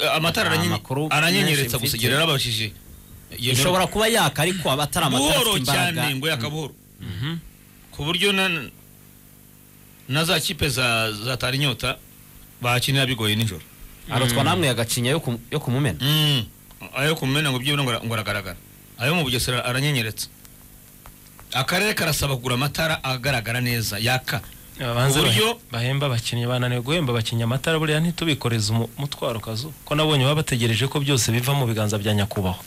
amatara Nta aranyenye- makuru aranyenyeretsa menshi gusa mfite. igihe narababajije Iyo ishobora kuba yaka ariko aba atari amatara buhoro afite cyane imbaraga ngo yaka buhoro Mhm. ku buryo na- na za kipe za zatara inyota bahakinira bigoye nijoro arotwa namwe agacinya yo ku- yo kumumena Mm. ayo kumena ngo byibura ngo ara- ngo aragaragara ayo mu bugesera aranyenyeretsa akarere karasaba kugura amatara agaragara neza yaka babanze Uburyo- bahe- bahemba abakinnyi bananiwe guhemba abakinnyi amatara buriya ntitubikoreze umu- umutwaro kazu ko nabonye baba bategereje ko byose biva mu biganza bya nyakubahwa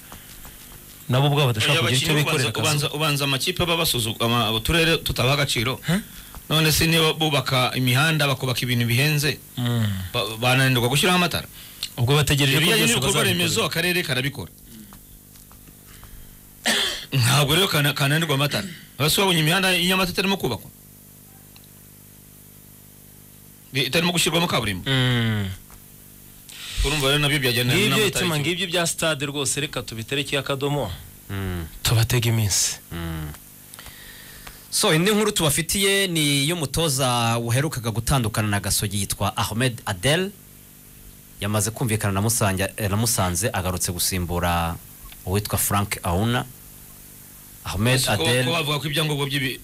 nabo ubwabo badashobora kugira icyo abakinnyi bikorera ubanza- ubanza kazu ubanza amakipe aba basuzugama uturere tutabaha agaciro none se niba bubaka imihanda bakubaka ibintu bihenze Mm. ba- bananirwa gushyiraho amatara ubwo bategereje ko ibijyanye byose n'ibikorwa remezo bazabikorera akarere karabikora ntabwo rero kana- kananirwa amatara abasi babonye imihanda y'inyamata itarimo kubakwa I- itarimo gushyirwamo kaburimbo Mm. urumva rero nabyo byajyana ngibyo n'amatara itima y'ikigo. ngibyo bya stade rwose reka tubiterekeye akadomo Mm, tubatega iminsi mm. so indi nkuru tubafitiye ni y'umutoza waherukaga gutandukana na gasogi yitwa ahmed adel yamaze kumvikana na Musanja- eh, na musanze agarutse gusimbura uwitwa frank auna ahmed Ese ko- ko adel bavuga ko ibyangombwa by'ibi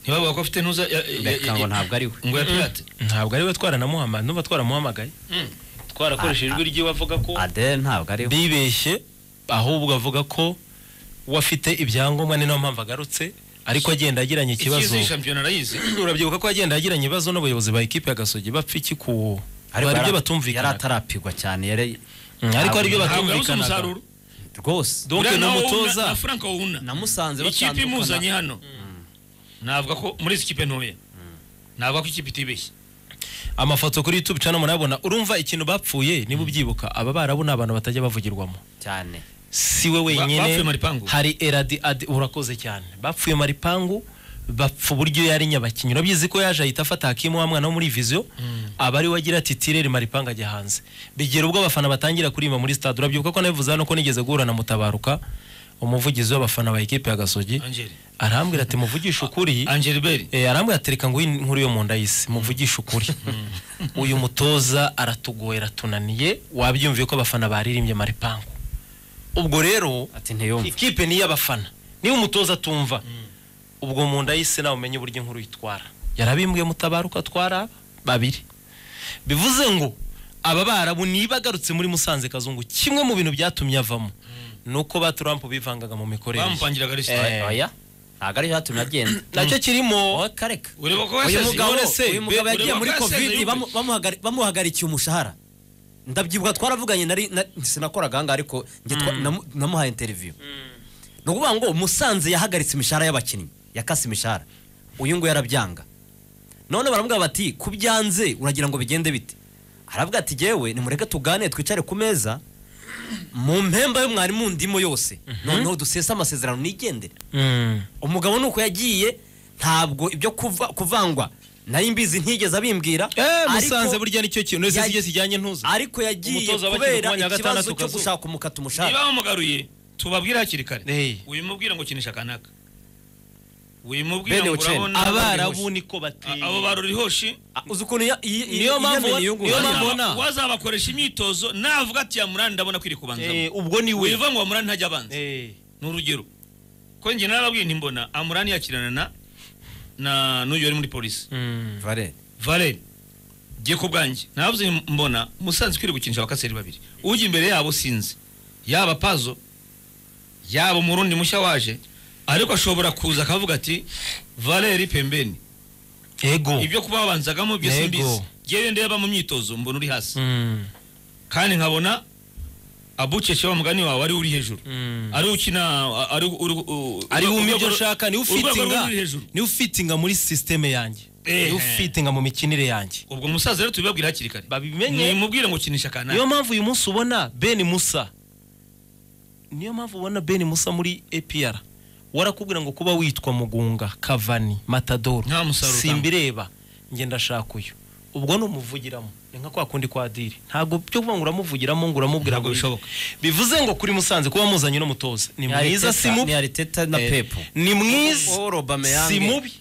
ntibavuga ko afite ntuza ya- ya- Reka ya- ngo ya- ntabwo ari we. ngo ya pirate ntabwo ari we twaranamuhamagaye nuba twaramuhamagaye Mm. twarakoresheje ijwi ry'iwe avuga ko adel ntabwo ari we. bibeshye ahubwo avuga ko we afite ibyangombwa ni nayo mpamvu agarutse ariko agenda agiranye ikibazo ikizi shampiyona arayizi urabyibuka ko agenda agiranye ibibazo n'abayobozi ba ekipe ya gasogi bapfa iki ku Ariko hari yara- ibyo batumvikana yari atarapigwa cyane yari ariko hari ibyo ntabwo yabuze batumvikana umusaruro rwose donc Uriya na nawe Wuna- mutoza na frank wuna namusanze ikipe imuzanye batandukana hano navuga ko muri izi kipe ntoya navuga ko ikipe itibeshye amafoto kuri youtube cyane murayabona urumva ikintu bapfuye niba ubyibuka aba barabu ni abantu batajya bavugirwamo cyane si we bapfuye wenyine Maripangu. hari eradi adi urakoze cyane bapfuye maripangu bapfa uburyo yari nyabakinnyi urabizi ko yaje ahita afata hakimu wa mwana wo muri viziyo aba ari we agira ati tirere maripangu ajya hanze bigera ubwo abafana batangira kuririmba muri stade urabyibuka ko nabivuze hano ko nigeze guhura na mutabaruka umuvugizi w'abafana ba ekipe ya gasogi angeli arambwira ati muvugishe ukuri angeli beri Eh, arambwira ati reka nguhe inkuru yo mu nda y'isi muvugishe ukuri uyu mutoza aratugoye aratunaniye wabyumviye ko abafana baririmbye maripangu ubwo rero ati ntiyumve ikipe ni iy'abafana niba umutoza atumva ubwo mu nda y'isi nawe umenye uburyo inkuru yitwara yarabimbwiye mutabaruka atwara babiri bivuze ngo aba barabu niba agarutse muri musanze kazungu kimwe mu bintu byatumye avamo ni uko ba trump bivangaga mu mikorere ye. bamupangiraga Eh, resita oya ntabwo ariyo yatumye agenda nacyo kirimo oya kareka ureba ko uyu yaseze mugabo none se, uyu mugabo be- yagiye ureba muri ko yasezeye covid ubwe. bamu- bamuhagari- bamuhagarikiye umushahara ndabyibuka twaravuganye nari na- sinakoraga ahangaha ariko njye twa- namu- namuhaye interiviyu ni ukuvuga ngo musanze yahagaritse imishahara y'abakinnyi yakase imishahara uyu nguyu arabyanga none baravuga bati ku byanze uragira ngo bigende bite aravuga ati jyewe nimureke tugane twicare ku meza mu mpemba yo mwari mu ndimo yose noneho dusese amasezerano nigendere Mm. umugabo nuko yagiye ntabwo ibyo kuva- kuvangwa nari mbizi ntigeze abimbwira Eh, ariko- musanze burya nicyo kintu ese yag- si kijyanye ntuza ariko yagiye Umutoza w'abakinnyi ku mwanya kubera wa ikibazo gatandatu cyo Kazuba. gushaka umukata umushahara niba bamugaruye tubabwire hakiri kare Eh. ubimubwira ngo kinisha akanaka ubimubwira Bene ngo Uchene. urabona abarabu niko bateye abo barurihoshi Ah, uzi ukuntu ya- iyi- iyi- Niyo mpamvu- iyemeni yiyungura. niyo mpamvu- Urabona? wazabakoresha imyitozo navuga ati ya murani ndabona kwiri Eh, kubanzamo ubwo ni we wiva ngo amurani ntajya abanza Eh. ni urugero ko njye narababwiye ntimbona amurani yakirana na na n'uyu wari muri polisi Mm. Valeri. valeri ngiye ku bwanjye navuze nti mbona musanze ukwiye gukinisha abakaseri babiri ujya imbere yabo sinzi yaba pazo yaba umurundi mushya waje ariko ashobora kuza akavuga ati valeri pembeni ego ibyo kuba babanzagamo byo Yego. simbizi ngewe ndeba mu myitozo mbona uri hasi Mm. kandi nkabona abucece wa mugani wawe ari uri hejuru Mm. ari ukina ari uri ari wumva ibyo nshaka ni ufitinga uri hejuru ni ufitinga muri sisiteme yanjye Eh. ni ufitinga mu mikinire yanjye ubwo musaza rero tubibabwira hakiri kare babimenye nimubwire ngo ukinisha kanaka niyo mpamvu uyu munsi ubona ben musa niyo mpamvu ubona ben musa muri apr warakubwira ngo kuba witwa mugunga kavani Nta matadoro musaruro utanga. simbireba ngenda ndashaka uyu ubwo ni umuvugiramo ni nka kwa kundi kwa diri ntabwo byo kuvuga ngo uramuvugiramo ngo uramubwira Ntabwo ngo bishoboka. bivuze ngo kuri musanze kuba muzanye n'umutoza ni Ni mwiza Ariteta- si mubi ni ariteta na Eh, pepo ni mwiza Paul Aubameyang. si mubi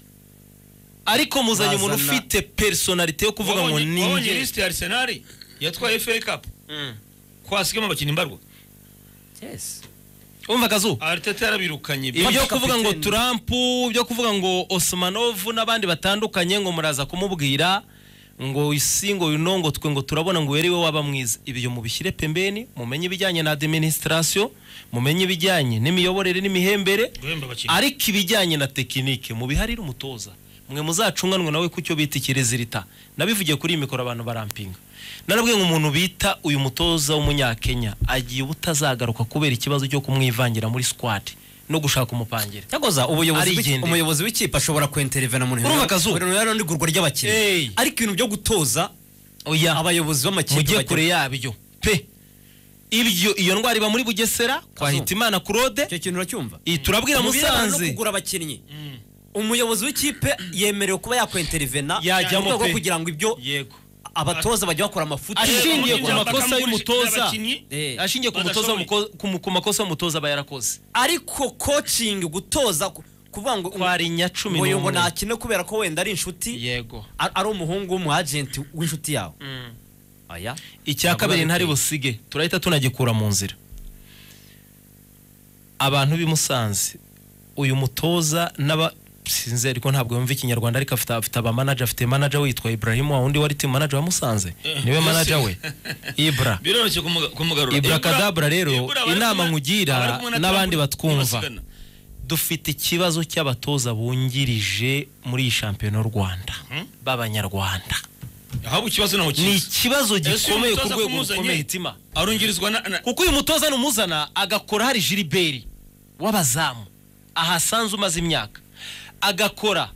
ariko muzanye umuntu Bazana- ufite personalite yo kuvuga ngo wabonye ni wabonye njye lisite ya arisenali yatwaye FA Cup ko hasigamo abakinnyi mbarwa wumva akazuba ariteta yarabirukanye Iyo- ibyo Kapiteni. kuvuga ngo turampu ibyo kuvuga ngo osimanovu n'abandi batandukanye ngo muraza kumubwira ngo isi ngo yuno ngo twe ngo turabona ngo uyu ari we waba mwiza ibyo mubishyire pembeni mumenye ibijyanye na administration mumenye ibijyanye n'imiyoborere n'imihembere guhemba abakinnyi ariko ibijyanye na tekinike mubiharire umutoza mwe muzacunganwe nawe ku cyo bita ikirezirita nabivugiye kuri iyi mikoro abantu barampinga narabwiye ngo umuntu bita uyu mutoza w'umunyakenya agiye ubutazagaruka kubera ikibazo cyo kumwivangira muri squad no gushaka umupangira cyakoza ubuyobozi w'iki- Arigendera. umuyobozi w'ikipe ashobora kwinterivena mu Urumva akazuba? ruhare n'igurwa Ey. ry'abakinnyi ariko ibintu byo gutoza oya abayobozi b'amakipe mujye bagira- kure yabyo pe ibyo iyo ndwara iba muri bugesera kwa Kazu. hitimana claude icyo kintu uracyumva iyi turabwira Mu birebana no musanze kugura abakinnyi umuyobozi w'ikipe yemerewe kuba yakwenterivena Yajyamo mu rwego pe. rwo kugira ngo ibyo yego abatoza bajya bakora amafuti ashingiye Yego, ku yego, makosa bakamugurishiriza y'umutoza abakinnyi, Eh. ashingiye ku mutoza badashoboye. w'umuko- ku mu- ku makosa y'umutoza aba yarakoze ariko kocingi gutoza ku- kuvuga ngo twari nyacumi ngo ngo n'umwe. nakine kubera ko wenda ari inshuti yego a- ari umuhungu w'umwajenti w'inshuti yawe aya icya kabiri ntari busige turahita tunagikura mu nzira abantu b'i musanze uyu mutoza n'aba sinzi ariko ntabwo yumva ikinyarwanda ariko afite afite abamanaja afite manaja witwa ibrahim wa wundi wari timu manaja wa musanze niwe manaja we ibra biroroshye kumuga- kumugarura Ibrakadabra rero, Ibra bari inama kumwe- nkugira bari kumwe na n'abandi Trump batwumva. basigana. dufite ikibazo cy'abatoza bungirije muri iyi shampiyona y'u rwanda b'abanyarwanda ahubwo ikibazo ntaho ni kiza ikibazo uyu gikomeye ku mutoza rwego kumuzanye? rukomeye itima arungirizwa na na- kuko uyu mutoza numuzana agakora hari jiriberi w'abazamu ahasanze umaze imyaka agakora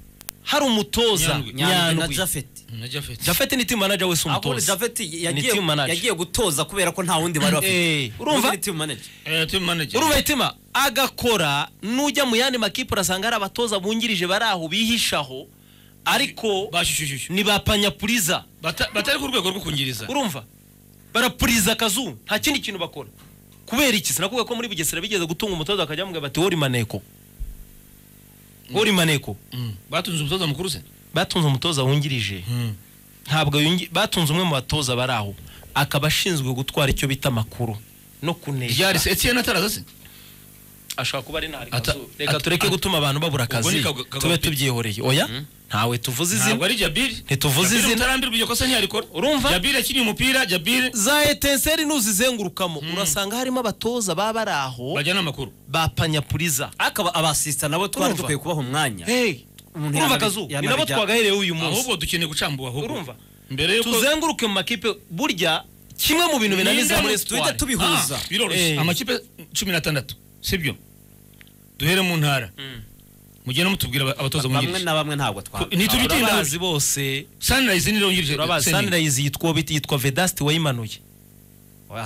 hari umutoza Nyandwi. nyandwi na nyandwi jafeti na Japhet. jafeti ni timu manager wese ahubwo umutoza jafeti Ni yagiye team manager. yagiye gutoza kubera ko nta wundi bari Eh, bafite urumva? Ni team manager. Eh, team manager. urumva itima agakora n'ujya mu yandi makipe urasanga hari abatoza bungirije bari aho bihishaho ariko Bashyushyushyushyu. ni ba panyapuriza Bata- batari ku rwego rwo kungiriza urumva barapuriza akazu nta kindi kintu bakora kubera iki sinakuvuga ko muri bugesera bigeze gutunga umutoza bakajya bamubwira bati wori maneko wori maneko Mm. batunze umutoza mukuru se batunze umutoza wungirije ntabwo yungi- batunze umwe mu batoza bari aho akaba ashinzwe gutwara icyo bita amakuru no kunesha ryari se etienne ataraza se ashobora kuba ari ntari Ata- kazu. reka ata- tureke ata- gutuma abantu babura Ubwo akazi ni kaga- kaga- tube tubyihoreye oya ntawe tuvuze ntabwo izina ari jabiri Ntituvuze Jabiri izina. mutarambirwa iryo kosa ntiyarikora Urumva? jabiri yakiniye umupira jabiri za etenseri nuzizengurukamo urasanga harimo abatoza baba bari aho bajyana amakuru ba panyapuriza ariko aba- abasisita nabo twari Urumva? dukwiye kubaha umwanya Hey, Umuntu urumva yanabi- akazu ni yanabijya- nabo twagahereyeho uyu munsi ahubwo dukeneye gucambuha ahubwo Urumva? mbere yuko tuzenguruke mu makipe burya kimwe mu bintu binaniza Ninde muri mu- tujya esitwari tubihuza Ah, biroroshye Eh. amakipe cumi n'atandatu sibyo duhere mu ntara mugende mutubwira aba- abatoza bamwe bungirije na bamwe ntabwo twaba ntitubitinda turabazi bose sunrise nirongirije turabazi sunrise yitwa bit- yitwa vedasti wayimanuye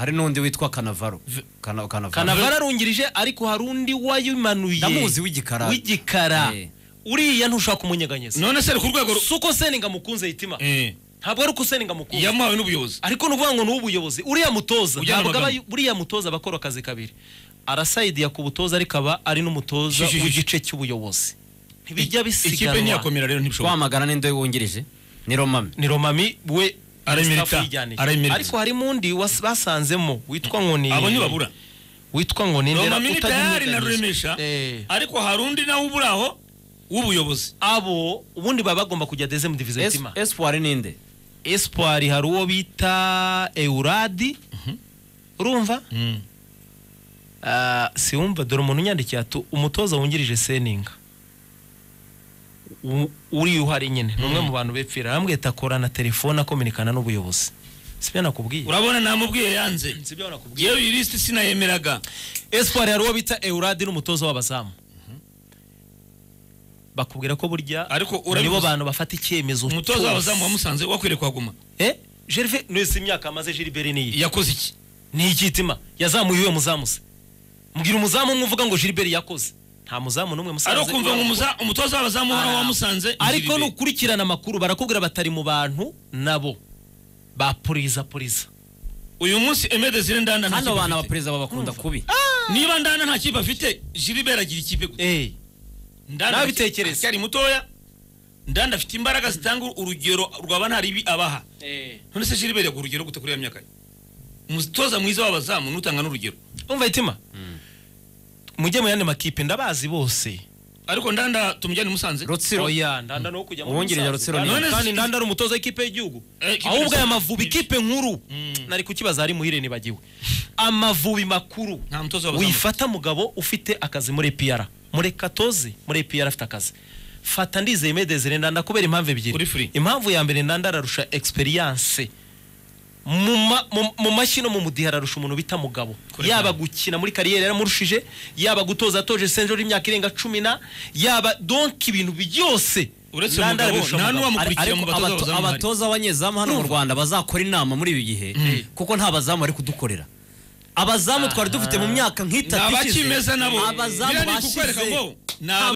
hari n'undi witwa kanavaro Kana- kanavaro kanavara arungirije ariko hari undi wayimanuye Ndamuzi w'igikara. w'igikara Eh. uriya ntushaka umunyeganyeza none se ari ku rwego ru- si uko seninga mukunze hitima Eh, ntabwo ari uko seninga mukunze yamuhawe n'ubuyobozi ariko ni ukuvuga ngo ni ubuyobozi uriya mutoza Ujyana ntabwo aba amagambo. uriya mutoza aba akora akazi kabiri arasayidiya ku butoza ariko aba ari n'umutoza Shi, shi, shi, w'igice cy'ubuyobozi ntibijya ikipe bisiganwa ntiyakomera rero ntibishobora wamagana n'inde wungirije ni romami ni romami we Arayimerita, Mustafa yiryaniye. arayimerita. ariko harimo undi was- basanzemo witwa ngo ni abo ntibabura witwa ngo ni roma Ndera- mini utagira tayari na inyunganizi. ruremesha Eh. ariko hari undi nawe uburi aho w'ubuyobozi abo ubundi baba bagomba kujya dezemu diviziyo tima esipuwari n'inde espoir hari uwo bita euradi urumva Ah, siwumva dore umuntu unyandikiye ati umutoza wungirije seninga U- uriya uhari nyine ni umwe mu bantu bepfira arambwira ati akorana telefone akominikana n'ubuyobozi sibyo nakubwiye urabona namubwiye yanze sibyo nakubwiye yewe iyi lisiti sinayemeraga espoir hari uwo bita euradi n'umutoza w'abazamu bakubwira ko burya Ariko nibo urabivuze. bantu bafata icyemezo umutoza cyose. w'abazamu wamusanze wakwiriye kuhaguma eh Gervais nese imyaka amaze Gilbert niyi yakoze iki ni ikitima yazamuye uwe muzamu se mbwira umuzamu umwe uvuga ngo Gilbert yakoze nta muzamu n'umwe musanze ari ukumva ngo umuza- umutoza w'abazamu uhoraho Ah. wamusanze ariko Ngiribe. nukurikirana amakuru barakubwira batari mu bantu nabo bapuriza puriza uyu munsi Aimé Désiré Ndanda nta hano kipe abantu afite. abaperezida babakunda kubi niba Ndanda nta kipe afite Gilbert agira ikipe gute eh Ndanda Nabitekereza. akiri mutoya Ndanda afite imbaraga zitanga urugero rwaba ntaribi abaha eh none se Gilbert yaguha urugero gute kuri iyo myaka ye? umutoza mwiza w'abazamu n'utanga n'urugero umva itima mujye mu yandi makipe ndabazi bose ariko ndanda tumujyane i musanze rutsiro oya ndanda no kujya muri Uwungirije Musanze. Rutsiro ni- kandi ndanda ari umutoza w'ikipe y'igihugu Eh, ikipe ahubwo aya y'Ubusanza. mavubi ikipe nkuru nari kukibaza ari muhire nibagiwe amavubi makuru nta mutoza w'abazamu wifata mugabo ufite akazi muri EPR muri katoze muri EPR afite akazi fata ndizeye medezire ndanda kubera impamvu Uri ebyiri free. impamvu ya mbere ndanda ararusha experience mu ma- mu- mu mashyi no mu mudiha ararusha umuntu bita mugabo Kure yaba cyane. gukina muri kariyeri yaramurushije yaba gutoza atoje senjoro y'imyaka irenga cumi na yaba donk ibintu byose Uretse umugabo, Ndanda arabirusha nta umugabo. n'uwamu- Ari- mukurikira ariko mu batoza abato- b'abazamu hari. abatoza abanyezamu hano mu rwanda bazakora inama muri ibi gihe kuko nta bazamu bari kudukorera abazamu twari dufite mu myaka nk'itatu Ni abakimeza nabo. abazamu Biriya ni ukukwereka bashize ngo ni aba-